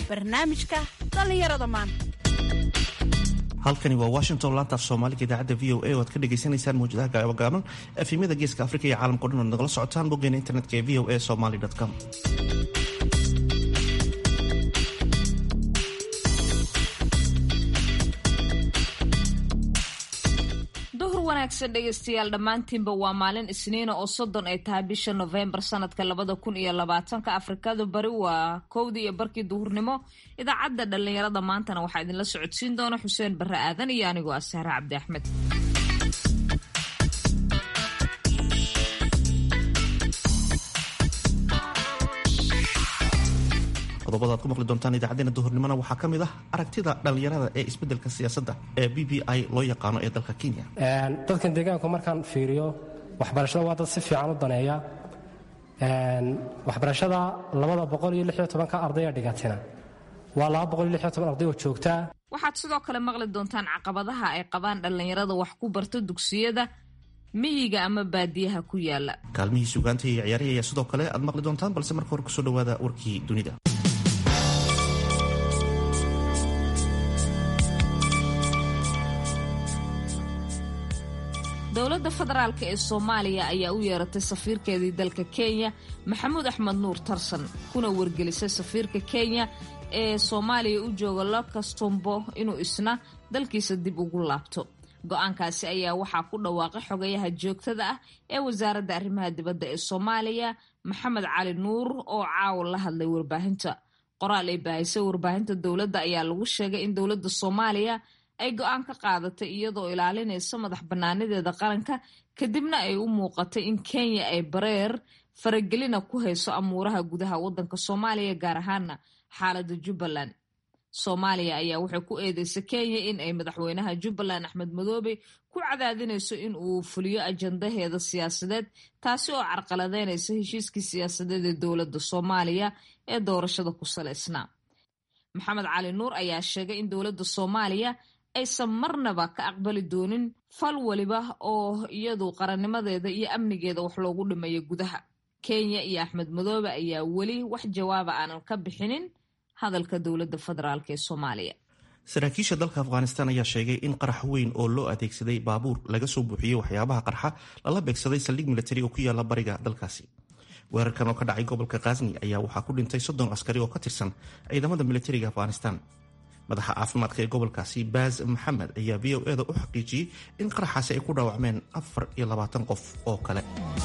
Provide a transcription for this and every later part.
barnaamijka dhallinyarada maanta halkani waa washington laantaaf soomaaliga idaacadda v o a oo aad ka dhagaysanaysaan mawjadaha gaabagaaban efimyada geeska afrika iyo caalamkao dhan oad nagala socotaan boggeena internetka ee v o a somaly com duhur wanaagsan dhegaystayaal dhammaantiinba waa maalin isniina oo soddon ay tahay bisha nofembar sanadka labada kun iyo labaatanka afrikada bari waa kowdii iyo barkii duhurnimo idaacadda dhallinyarada maantana waxaa idinla socodsiin doona xuseen barre aadan iyo anigoo ah sahre cabdi axmed qodobada ad ku maqli doontaan idaacadeena duhurnimona waxaa ka mid ah aragtida dhallinyarada ee isbeddelka siyaasadda ee b b i loo yaqaano ee dalka kenya dadkan deegaanku markaan fiiriyo waxbarashada waa dad si fiican u daneeya waxbarashada labada boqol iyo lix iyo tobanka ardaya dhigatina waa laba boqol iyo lix iyo toban arday oo joogtaa waxaad sidoo kale maqli doontaan caqabadaha ay qabaan dhallinyarada wax ku barta dugsiyada miyiga ama baadiyaha ku yaala kaalmihii sugaanta iyo ciyaarihii ayaa sidoo kale aad maqli doontaan balse marka hore kusoo dhawaada warkii dunida dowladda federaalk ee soomaaliya ayaa u yeeratay safiirkeedii dalka kenya maxamuud axmed nuur tarsan kuna wargelisay safiirka kenya ee soomaaliya u jooga lucas tombo inuu isna dalkiisa dib ugu laabto go-aankaasi ayaa waxaa ku dhawaaqay xogayaha joogtada ah ee wasaaradda arrimaha dibadda ee soomaaliya maxamed cali nuur oo caawa la hadlay warbaahinta qoraal ay baahisay warbaahinta dowladda ayaa lagu sheegay in dowladda soomaaliya ay go-aan ka qaadatay iyadoo ilaalinaysa madax bannaanadeeda qaranka kadibna ay u muuqatay in kenya ay bareer faragelina ku hayso amuuraha gudaha waddanka soomaaliya gaar ahaana xaaladda jubbaland soomaaliya ayaa waxay ku eedeysay kenya in ay madaxweynaha jubbaland axmed madoobe ku cadaadinayso in uu fuliyo ajandaheeda siyaasadeed taasi oo carqaladeynaysa heshiiskii siyaasadeed ee dowladda soomaaliya ee doorashada ku salaysnaa maxamed cali nuur ayaa sheegay in dowladda soomaaliya aysan marnaba ka aqbali doonin fal waliba oo iyadu qarannimadeeda iyo amnigeeda wax loogu dhimayo gudaha kenya iyo axmed madoobe ayaa weli wax jawaaba aanan ka bixinin hadalka dowladda federaalk ee soomaaliya saraakiisha dalka afghanistan ayaa sheegay in qarax weyn oo loo adeegsaday baabuur laga soo buuxiyey waxyaabaha qarxa lala beegsaday saldhig militari oo ku yaala bariga dalkaasi weerarkan oo ka dhacay gobolka khazni ayaa waxaa ku dhintay soddon askari oo ka tirsan ciidamada militariga afghanistan madaxa caafimaadka ee gobolkaasi baaz maxamed ayaa v o eda u xaqiijiyey in qaraxaasi ay ku dhaawacmeen afar iyo labaatan qof oo kale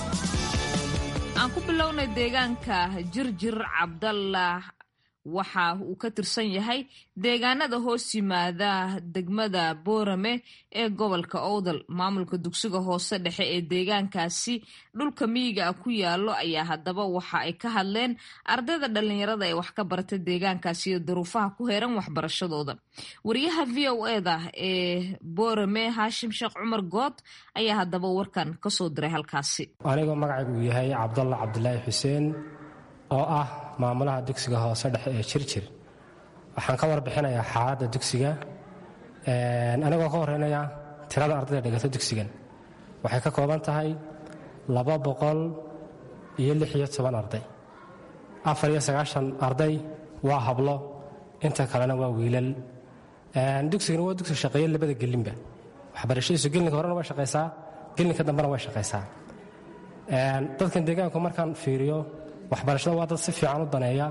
aan ku bilownay deegaanka jirjir cabdallah waxa uu ka tirsan yahay deegaanada hoos yimaada degmada boorame ee gobolka owdal maamulka dugsiga hoose dhexe ee deegaankaasi dhulka miyiga ah ku yaalo ayaa haddaba waxa ay ka hadleen ardayda dhallinyarada ee wax ka barata deegaankaasi iyo daruufaha ku heeran waxbarashadooda wariyaha v o eda ee boorame haashim sheekh cumar good ayaa haddaba warkan kasoo diray halkaasi anigoo magacaygu uu yahay cabdalla cabdilaahi xuseen oo ah maamulaha dugsiga hoose dhexe ee jirjir waxaan ka warbixinayaa xaaladda dugsiga anigoo ka horeynaya tirada ardayda dhigata dugsigan waxay ka kooban tahay laba boqol iyo lix iyo toban arday afar iyo sagaashan arday waa hablo inta kalena waa wiilal dugsigan waa dugsi shaqeeya labada gelinba waxbarashadiisu gelinka horena way shaqaysaa gelinka dambena way shaqaysaa dadkan deegaanku markaan fiiriyo waxbarashada waa dad si fiican u daneeya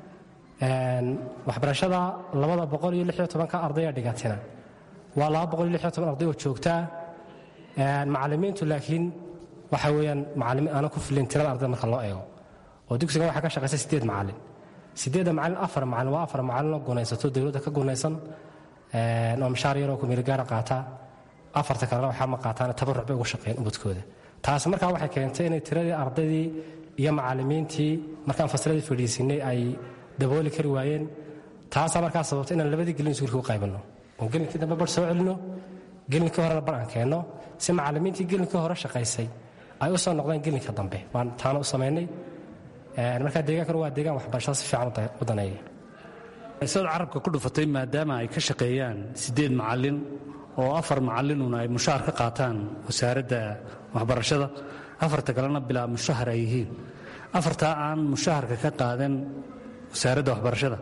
waxbarashada labada boqol iyo lix iyo tobanka ardaya dhigatina waa laba boqol iyo lix iyo toban arday oo joogtaa macallimiintu laakiin waxa weeyaan macallimiin aanan ku filin tirada ardayda marka loo eego oo dugsigan waxaa ka shaqaysa siddeed macallin siddeedda macallin afar macallin waa afar macallin oo gunaysato dowladda ka gunaysan oo mishaar yaroo kumeelgaara qaata afarta kalena waxaa ma qaataan tabaruc bay ugu shaqeeyeen ubadkooda taas markaa waxay keentay inay tiradii ardaydii iyo macallimiintii markaan fasiladii fadhiisinay ay dabooli kari waayeen taasaa markaa sababtay inaan labadii gelin iskuulka u qaybinno oo gelinkii dambe bar soo celinno gelinkii horena bar aan keenno si macallimiintii gelinkii hore shaqaysay ay u soo noqdeen gelinka dambe waan taana u samaynay markaa deegaankana waa deegaan waxbarashada si fiican u daneeya isaad carabka ku dhufatay maadaama ay ka shaqeeyaan siddeed macallin oo afar macallinuna ay mushaar ka qaataan wasaaradda waxbarashada afarta kalena bilaa mushahar ay yihiin afartaa aan mushaharka ka qaadan wasaaradda waxbarashada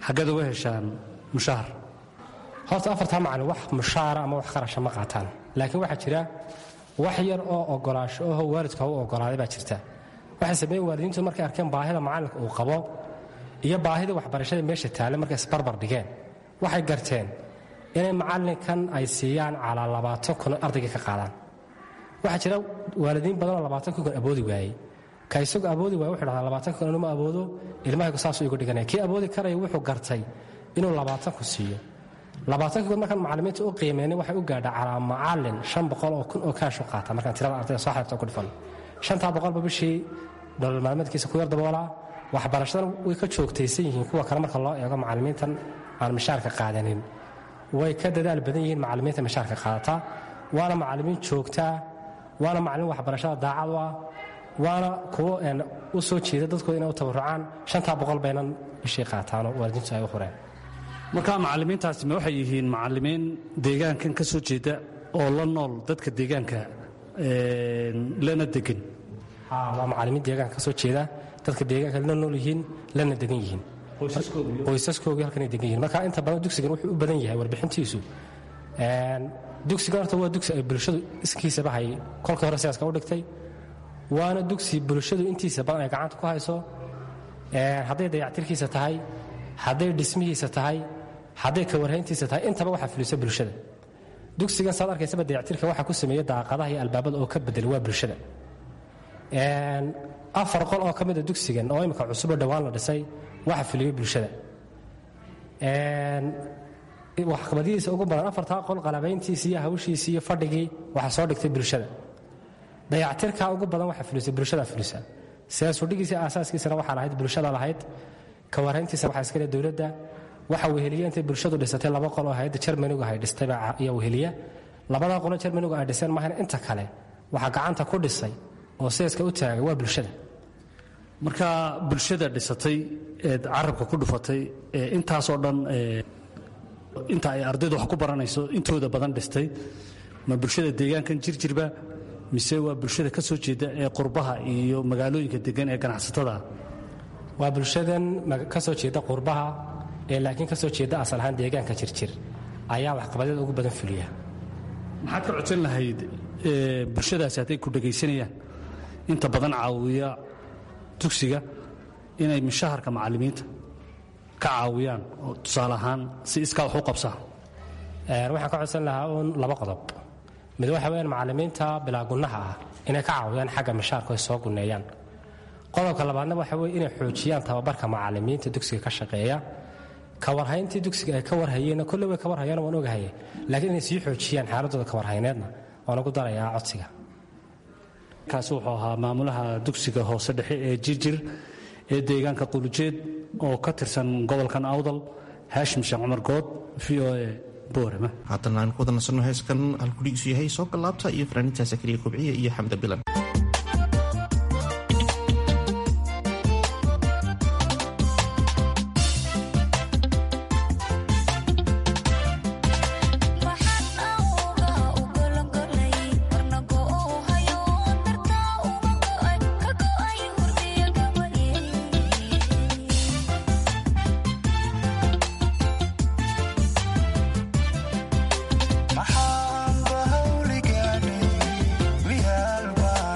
xaggeed uga heshaan mushahar horta afartaa macalin wax mushaara ama wax qarasha ma qaataan laakiin waxaa jira wax yar oo ogolaasho oho waalidka u ogolaaday baa jirta waxay sameeyen waalidiintu markay arkeen baahida macalinka uu qabo iyo baahida waxbarashada meesha taale markay isbarbar dhigeen waxay garteen inay macalinkan ay siiyaan calaa labaatan kun ardayga ka qaadaan waxaa jira waalidiin badanoo labaatan kun awoodi waayey ka isagu awoodi waay wuxuu dhahdaa labaatan kun inuma awoodo ilmahaygu saasuu igu dhiganaya kii awoodi karaya wuxuu gartay inuu labaatan kun siiyo labaatanki kun markaan macalimiinta u qiimeynay waxay u gaadhaa calaa macalin shan boqol oo kun oo kaashu qaata markaan tirada ardayda soo xayrta ku dhifan shantaa boqolba bishii nolol maalmeedkiisa ku yar daboolaa waxbarashadan way ka joogtaysan yihiin kuwa kale marka loo eego macalimiintan aan mishaarka qaadanin way ka dadaal badan yihiin macalimiinta mishaarka qaadata waana macalimiin joogtaa waana macalimiin waxbarashada daacad u ah waana kuwo u soo jeeda dadkooda inay u tabarucaan shantaa boqol baynan bishii qaataanoo waalidiintu ay u hureen markaa macalimiintaasi ma waxay yihiin macalimiin deegaankan ka soo jeeda oo la nool dadka deegaanka lana degan waa macalimiin deegaanka ka soo jeeda dadka deegaanka la nool yihiin lana degan yihiin qoysaskoogii halkanay degan yihiin marka inta badan dugsigan wuxuu u badan yahay warbixintiisu dugsigan horta waa dugsi ay bulshadu iskiisaba hay kolkii hore siyaaska u dhigtay waana dugsi bulshadu intiisa badan ay gacanta ku hayso hadday dayactirkiisa tahay hadday dhismihiisa tahay hadday kawarhayntiisa tahay intaba waxaa fulisa bulshada dugsigan saad arkaysaba dayactirka waxaa ku sameeya daaqadaha iyo albaabada oo ka bedel waa bulshada afar qol oo ka mida dugsigan oo imika cusuboo dhowaan la dhisay waxa fuliyey bulshada waxqabadihiisa ugu badan afartaa qol qalabayntiisi iyo hawshiisi iyo fadhigii waxaa soo dhigtay bulshada dayactirka ugu badan waxa fulisa bulshada fulisa siyaasudhigiisa aasaaskiisana waxaa lahayd bulshada lahayd kawarhayntiisa waxaa iskale dowladda waxa weheliya intay bulshadu dhisatay laba qol oo hayadda jermanigu ay dhistay ayaa weheliya labadaa qolo jermanigu ay dhiseen maahan inta kale waxaa gacanta ku dhisay oo seeska u taagay waa bulshada markaa bulshada dhisatay eed carabka ku dhufatay ee intaasoo dhan inta ay ardaydu wax ku baranayso intooda badan dhistay ma bulshada deegaankan jirjirba mise waa bulshada ka soo jeeda ee qurbaha iyo magaalooyinka degan ee ganacsatada waa bulshadan ka soo jeeda qurbaha ee laakiin ka soo jeeda asal ahaan deegaanka jirjir ayaa waxqabadyada ugu badan fuliya maxaad ka codsan lahayd bulshadaasi hadday ku dhegaysanayaan inta badan caawiya dugsiga inay mishaharka macallimiinta ka caawiyaan oo tusaale ahaan si iskaa wax u qabsaa waxaan ka codsan lahaa uun laba qodob mid waxa weyaan macallimiinta bilaa gunnaha ah inay ka caawiyaan xagga mishaarku ay soo gunneeyaan qodobka labaadna waxa weye inay xoojiyaan tababarka macallimiinta dugsiga ka shaqeeya kawarhayntii dugsiga ay ka warhayeenna kolle way ka warhayaan waan ogahaye laakiin inay sii xoojiyaan xaaladooda kawarhayneedna waan ugu darayaa codsiga kaasi wuxuu ahaa maamulaha dugsiga hoose dhexe ee jirjir ee deegaanka qulujeed oo ka tirsan gobolkan awdal haashim sheekh cumar good v o e boorama haddana aan ku wada nasanno heeskan halkudhigiisu yahay soo gallaabta iyo fanaaniinta sakariya kobciya iyo xamda bilan maxaan bahawligaadhay miyaalbaa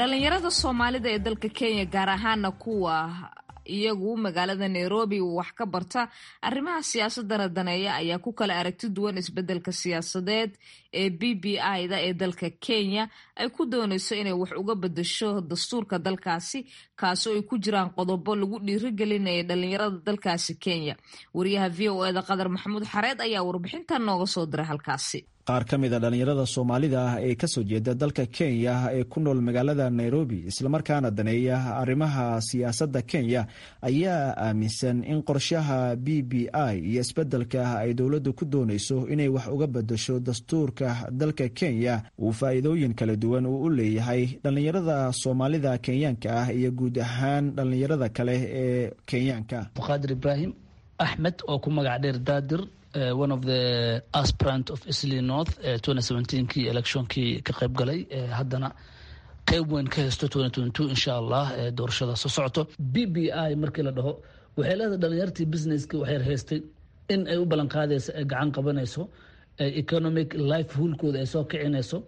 dhalinyarada soomaalida ee dalka kenya gaar ahaana kuwa iyagu magaalada nairobi wax ka barta arrimaha siyaasadana daneeya ayaa ku kala aragti duwan isbedelka siyaasadeed ee b b i da ee dalka kenya ay ku dooneyso inay wax uga bedesho dastuurka dalkaasi kaasoo ay ku jiraan qodobo lagu dhiirigelinaya dhalinyarada dalkaasi kenya wariyaha v o eda qadar maxamuud xareed ayaa warbixintan nooga soo diray halkaasi qaar ka mid a dhallinyarada soomaalida ah ee kasoo jeeda dalka kenya ee ku nool magaalada nairobi islamarkaana daneeya arrimaha siyaasadda kenya ayaa aaminsan in qorshaha b b i iyo isbeddelka ay dowladdu ku doonayso inay wax uga bedesho dastuurka dalka kenya uu faa'iidooyin kala duwan uu u leeyahay dhallinyarada soomaalida kenyaanka ah iyo guud ahaan dhallinyarada kale ee kenyaanka muqaadir ibraahim axmed oo ku magac dheer daadir one of the aspirant of isli north kii electionkii ka qayb galay haddana qeyb weyn ka haysto insha allah doorashada soo socoto b b i markii la dhaho waxay leedahay dhalinyartii businesski waxay haystay in ay u ballan qaadayso ay gacan qabanayso economic life hulkooda ay soo kicinayso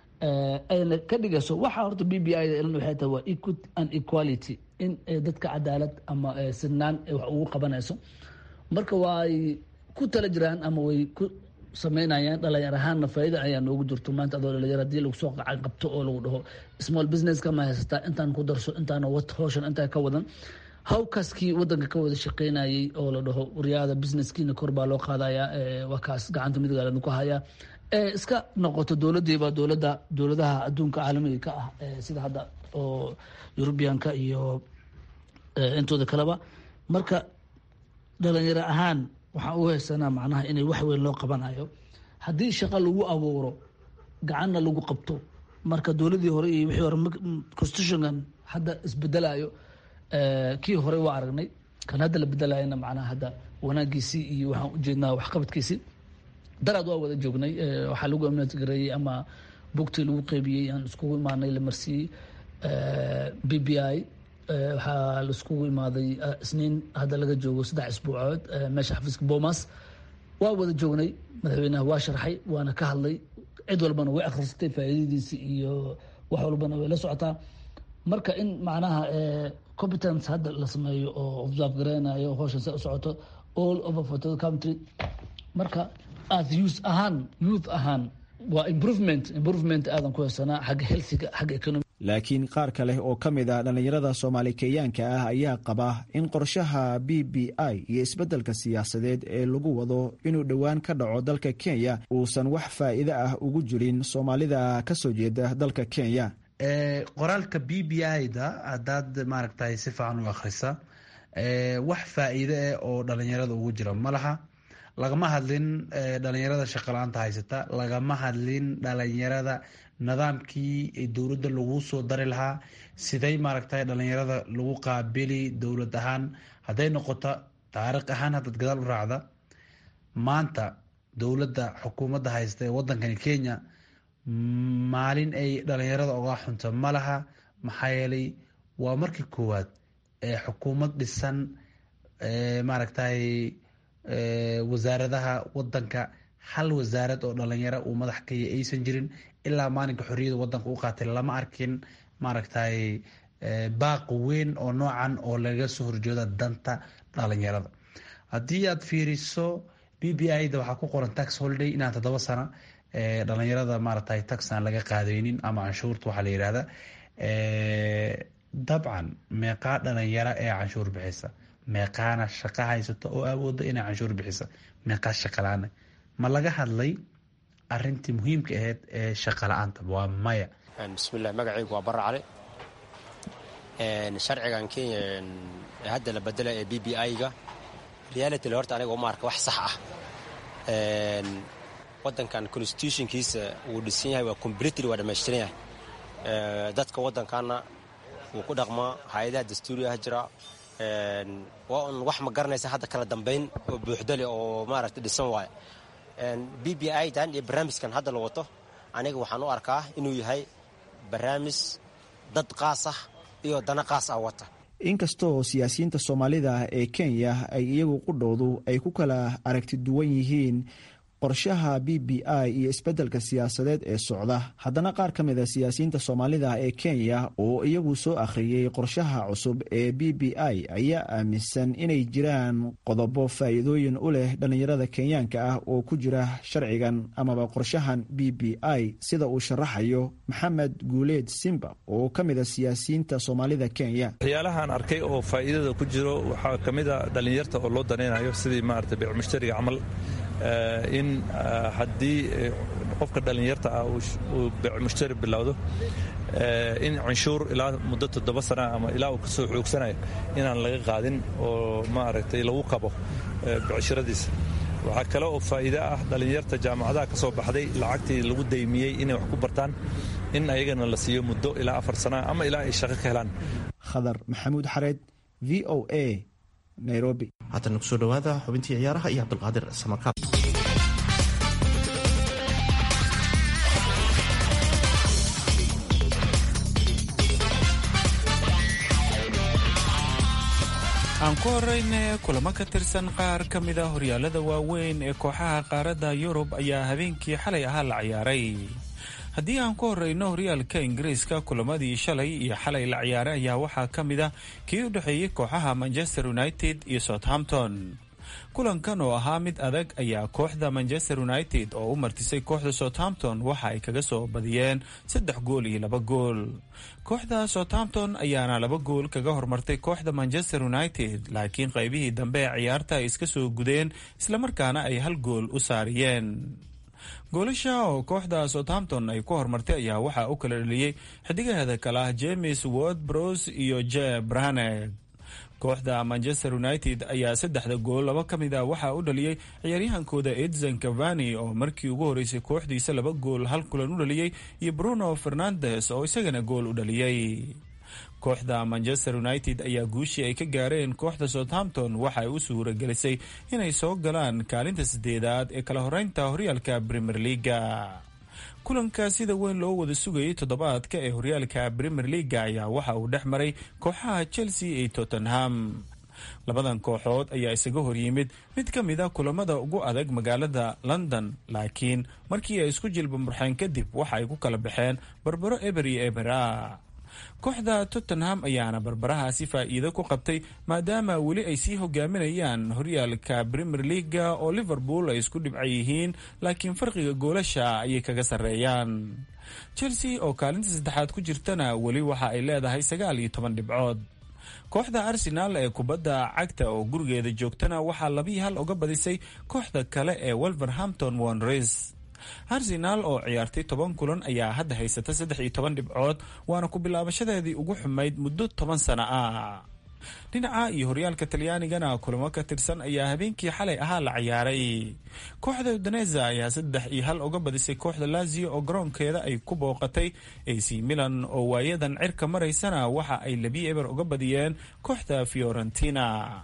ayna ka dhigayso waxa horta b b i da waxay tahay waa equity and equality in dadka cadaalad ama sinaan ay wax ugu qabanayso marka waay ku tala jiraan ama way ku sameynayaan dhalinyar ahaanna faaida ayaa noogu jirto maanta adoo dhalinyar hadii lagu soo qacan qabto oo lagu dhaho small business kama haysataa intaan ku darso intaan wat howshan intaa ka wadan hawkaaskii wadanka ka wada shaqeynayay oo la dhaho waryaada businesskiina kor baa loo qaadaya waa kaas gacanta midgaalada ku haya iska noqoto dowladiiba dowlada dowladaha adduunka caalamiga ka ah sida hadda oo eurubianka iyo intooda kaleba marka dhalinyaro ahaan waxaan u haysanaa macnaha inay wax weyn loo qabanayo haddii shaqo lagu abuuro gacanna lagu qabto marka dowladii hore iyo wixii hore constitutionkan hadda isbedelayo kii hore waa aragnay kan hadda la bedelayana macnaha hadda wanaagiisii iyo waxaan ujeednaa waxqabadkiisii daraad waa wada joognay waxaa lagu amnatgareeyey ama bugtii lagu qeybiyey aan iskugu imaanay la marsiiyey b b i waxaa laiskugu imaaday isniin hadda laga joogo saddex isbuucood meesha xafiiska bomas waa wada joognay madaxweynaha waa sharxay waana ka hadlay cid walbana way akhrisatay faa'iidadiisi iyo wax walbana way la socotaa marka in macnaha competence hadda la sameeyo oo observe gareynayo howshan se u socoto all over for the country marka as youth ahaan youth ahaan waa improvement improvement aadan ku haysanaa xagga healthiga xagga economy laakiin qaar kale oo ka mid a dhallinyarada soomaali kenyaanka ah ayaa qaba in qorshaha b b i iyo isbeddelka siyaasadeed ee lagu wado inuu dhowaan ka dhaco dalka kenya uusan wax faa'iide ah ugu jirin soomaalida ka soo jeeda dalka kenya qoraalka b b i da haddaad maaragtay si fiican u akhrisa wax faa'iide ah oo dhalinyarada ugu jira ma laha lagama hadlin dhalinyarada shaqala-aanta haysata lagama hadlin dhalinyarada nidaamkii dowladda lagu soo dari lahaa siday maaragtay dhalinyarada lagu qaabili dowlad ahaan hadday noqoto taariikh ahaan haddaad gadaal u raacda maanta dowladda xukuumadda haysta ee waddankani kenya maalin ay dhalinyarada oga xunto ma laha maxaa yeelay waa markii koowaad ee xukuumad dhisan maaragtay wasaaradaha wadanka hal wasaarad oo dhalinyaro uu madax kaya aysan jirin ilaa maalinka xorriyada wadanka u qaatay lama arkin maaragtay baaq weyn oo noocan oo laga soo horjeeda danta dhalinyarada haddii aad fiiriso b b i da waxaa ku qoran tax holiday inaan toddoba sano dhalinyarada maaragtay tax aan laga qaadaynin ama canshuurta waxaa la yihahda dabcan meeqaa dhalinyaro ee canshuur bixisa meeqaana shaqo haysato oo awooda inay canshuur bixisa meeqaa shaqalaana ma laga hadlay arintii muhiimka ahayd ee shaqa la-aanta waa maya bismillahi magacaygu waa barra cali sharcigan kenya hadda la bedela ee b b i-ga realityle horta aniga uma arka wax sax ah wadankan constitutionkiisa wuu dhisan yahay waa completely waa dhamaystiran yahay dadka waddankaana wuu ku dhaqmaa hay-adaha dastuuriyaha jira waa un wax ma garanaysa hadda kala dambayn oo buuxdale oo maaragta dhisan waayo b b i dan iyo barnaamijkan hadda la wato aniga waxaan u arkaa inuu yahay barnaamij dad qaas ah iyo dana qaas ah wata inkastoo siyaasiyiinta soomaalida ee kenya ay iyagu qudhoodu ay ku kala aragti duwan yihiin qorshaha b b i iyo isbeddelka siyaasadeed ee socda haddana qaar ka mida siyaasiyiinta soomaalida ee kenya oo iyagu soo akhriyey qorshaha cusub ee b b i ayaa aaminsan inay jiraan qodobo faa'iidooyin u leh dhallinyarada kenyaanka ah oo ku jira sharcigan amaba qorshahan b b i sida uu sharaxayo maxamed guuleed simba oo ka mida siyaasiyiinta soomaalida kenya waxyaalahaan arkay oo faa'iidada ku jiro waxaa ka mid a dhallinyarta oo loo danaynayo sidii maarata beec mushtariga camal in haddii qofka dhallinyarta ah uu beec mushtari bilowdo in canshuur ilaa muddo toddoba sana ama ilaa uu ka soo xoogsanayo inaan laga qaadin oo maaragtay lagu kabo becshiradiisa waxaa kale oo faa'iide ah dhallinyarta jaamacadaha ka soo baxday lacagtii lagu daymiyey inay wax ku bartaan in ayagana la siiyo muddo ilaa afar sana ama ilaa ay shaqo ka helaan khadar maxamuud xareed v o a nairobi haddana kusoo dhowaada xubintii ciyaaraha iyo cabdulqaadir samakaab aan ku horeyne kulamo ka tirsan qaar ka mida horyaalada waaweyn ee kooxaha qaaradda yurub ayaa habeenkii xalay ahaa la ciyaaray haddii aan ku horeyno horyaalka ingiriiska kulamadii shalay iyo xalay la ciyaaray ayaa waxaa ka mid a kii u dhexeeyey kooxaha manchester united iyo southampton kulankan oo ahaa mid adag ayaa kooxda manchester united oo u martisay kooxda southampton waxa ay kaga soo badiyeen saddex gool iyo laba gool kooxda southampton ayaana laba gool kaga hormartay kooxda manchester united laakiin qaybihii dambe ee ciyaarta ay iska soo gudeen islamarkaana ay hal gool u saariyeen goolasha oo kooxda southampton ay ku hormartay ayaa waxaa u kala dhaliyey xidigaheeda kale ah james word bros iyo je braneg kooxda manchester united ayaa saddexda gool laba ka mid a waxaa u dhaliyey ciyaaryahankooda edson cavani oo markii ugu horeysay kooxdiisa laba gool hal kulan u dhaliyey iyo bruno fernandes oo isagana gool u dhaliyey kooxda manchester united ayaa guushii ay ka gaareen kooxda southampton waxa ay u suura gelisay inay soo galaan kaalinta sideedaad ee kala horeynta horyaalka premier leaga kulanka sida weyn loo wada sugayay toddobaadka ee horyaalka premier leaga ayaa waxa uu dhex maray kooxaha chelsea iyo tottenham labadan kooxood ayaa isaga horyimid mid ka mid a kulamada ugu adag magaalada london laakiin markii ay isku jilba murxeen kadib waxa ay ku kala baxeen barbaro eber iyo ebera kooxda tottenham ayaana barbarahaasi faa'iido ku qabtay maadaama weli ay sii hogaaminayaan horyaalka premier leaga oo liverpool ay isku dhibca yihiin laakiin farqiga goolasha ayay kaga sarreeyaan chelsea oo kaalinta saddexaad ku jirtana weli waxa ay leedahay sagaal iyo toban dhibcood kooxda arsenaal ee kubadda cagta oo gurigeeda joogtana waxaa labii hal uga badisay kooxda kale ee wolverhampton wanres arsenaal oo ciyaartay toban kulan ayaa hadda haysata saddex iyo toban dhibcood waana ku bilaabashadeedii ugu xumayd muddo toban sano ah dhinaca iyo horyaalka talyaanigana kulamo ka tirsan ayaa habeenkii xalay ahaa la ciyaaray kooxda udaneza ayaa saddex iyo hal uga badisay kooxda lazio oo garoonkeeda ay ku booqatay ac milan oo waayadan cirka maraysana waxa ay labi eber uga badiyeen kooxda fiorentina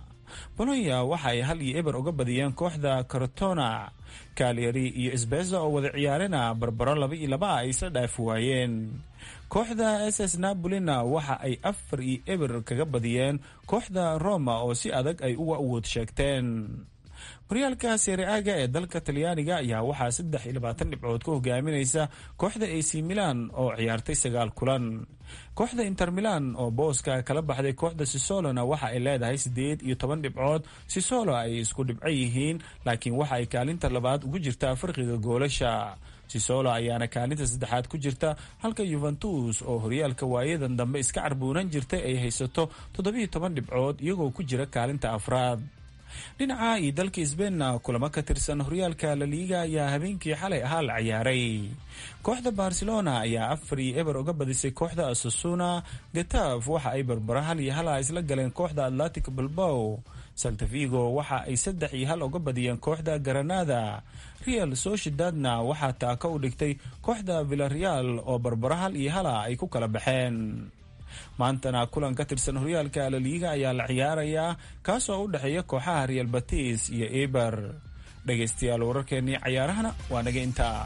bolonya waxa ay hal iyo eber uga badiyeen kooxda cortona kalyari iyo sbeza oo wada ciyaarena barbaro laba iyo laba ay isla dhaafi waayeen kooxda s s napolina waxa ay afar iyo eber kaga badiyeen kooxda roma oo si adag ay uga awood sheegteen horyaalka sereaga ee dalka talyaaniga ayaa waxaa saddex iyo labaatan dhibcood ku hogaaminaysa kooxda ac milan oo ciyaartay sagaal kulan kooxda inter milan oo booska kala baxday kooxda sisolona waxa ay leedahay siddeed iyo toban dhibcood sisolo ay isku dhibco yihiin laakiin waxa ay kaalinta labaad ugu jirtaa farqiga goolasha sisolo ayaana kaalinta saddexaad ku jirta halka yuventus oo horyaalka waayadan dambe iska carbuunan jirtay ay haysato toddobiyo toban dhibcood iyagoo ku jira kaalinta afraad dhinaca iyo dalka sbeinna kulamo ka tirsan horyaalka laliiga ayaa habeenkii xalay ahaa la ciyaaray kooxda barcelona ayaa afar iyo eber uga badisay kooxda asasuna getaf waxa ay barbaro hal iyo hala isla galeen kooxda atlantic bilbow saltavigo waxa ay saddex iyo hal uga badiyeen kooxda garanada real sociedadna waxaa taaka u dhigtay kooxda villareal oo barbaro hal iyo hala ay ku kala baxeen maantana kulan ka tirsan horyaalka laliiga ayaa la ciyaarayaa kaasoo u dhexeeya kooxaha real batis iyo eber dhegaystayaal wararkeennii cayaarahana waa naga intaa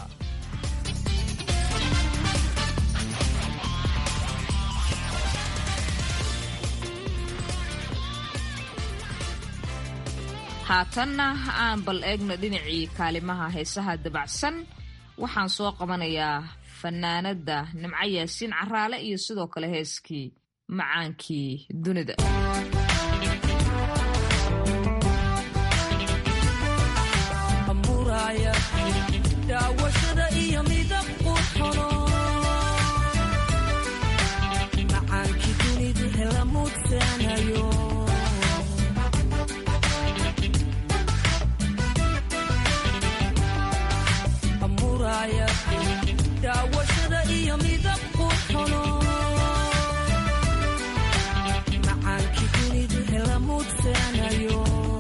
haatanna aan bal eegno dhinacii kaalimaha heesaha dabacsan waxaan soo qabanayaa fanaanada nimco yaasiin caraale iyo sidoo kale heeskii macaankii dunida daawashada iyo midab qurxono macaankii dunidu hela mudsanayo amuraya daawashada iyo midab qurxono macaankii dunidu hela mudsanayo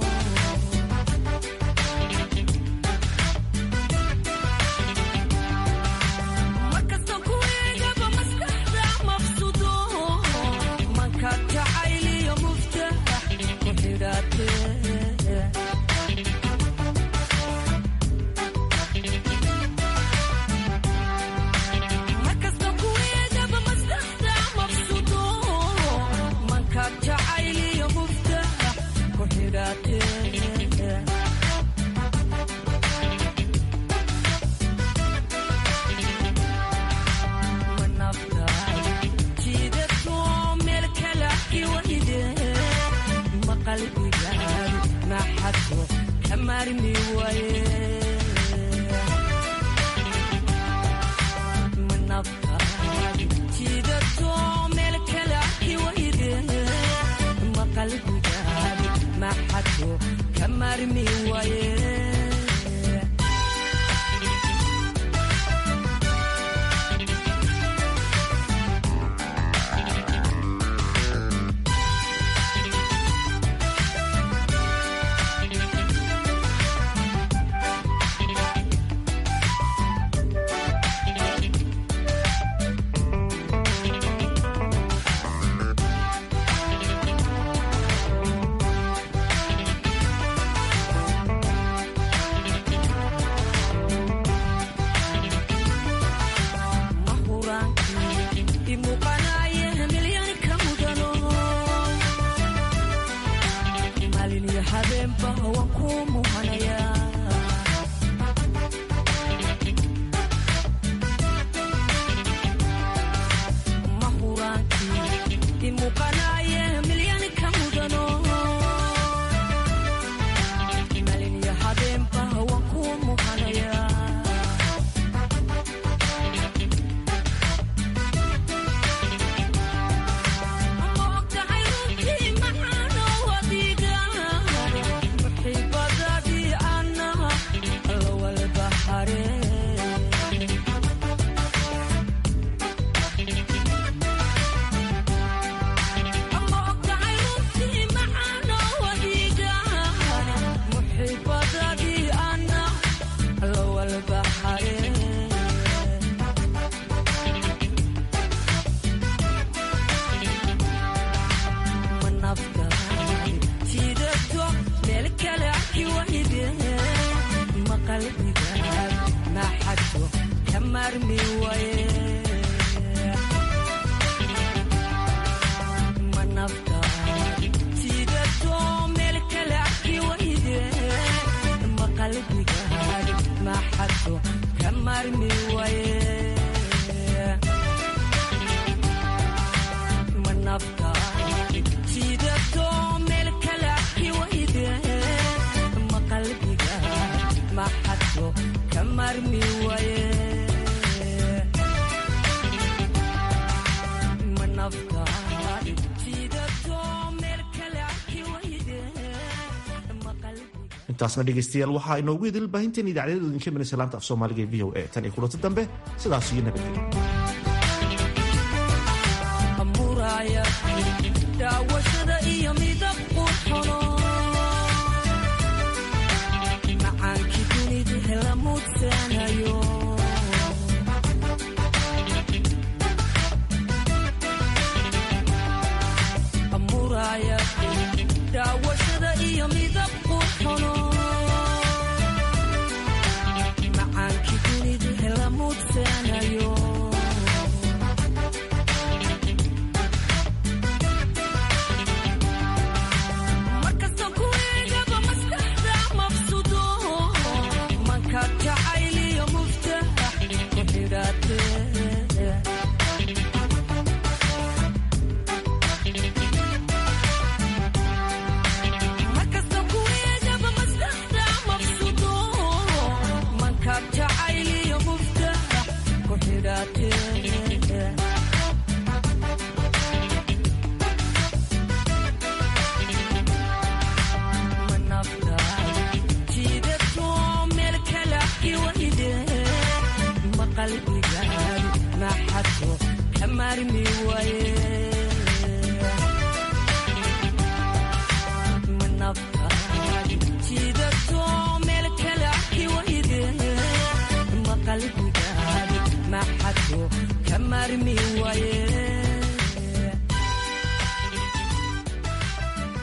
intaasna dhegaystayaal waxaa inoogu idil baahinteen idaacadyada idinka imanaysa laanta af soomaaliga ee v o a tan iyo kulanti dambe sidaas iyo nabadgelyo daawashada iyo midab qurxono macaankii dunidu hela mudsanayo amuraya daawashada iyo midab qurxono macaankii dunidu hela mudsanayo maxadko ka maarmi waaye manaftaadi jiidato meel kale arki wayde ma qalbigaadi maxadko ka maarmi waaye